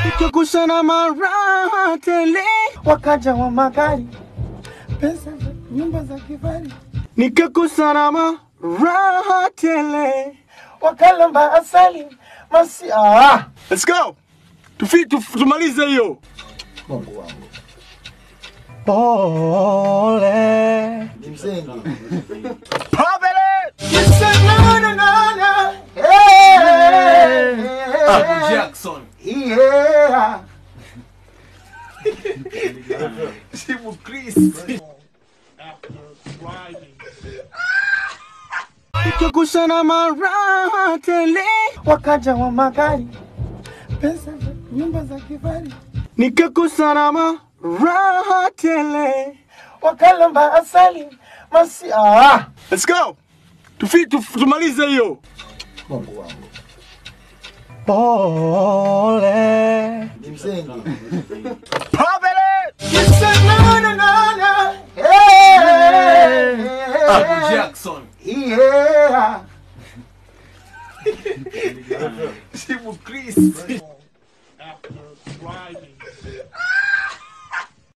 Tukushana mara tele, wakaja wa magari, pesa, za nyumba za kifahari, nikakusana mara tele. wakalamba asali masi ah. Let's go. Tufi, tuf, tumalize hiyo. Mungu wangu Pole. ni mzengi Pabele. Jackson. Yeah. Simu Chris. Tukushana mara tele, Wakaja wa magari, pesa, za nyumba za kifahari, nikakusana mara tele. wakalamba asali masi ah. Let's go. Tufi, tuf, tumalize hiyo. Mungu wangu Pole. ni mzengi Pabele. Jackson. Yeah. Simu Chris. after driving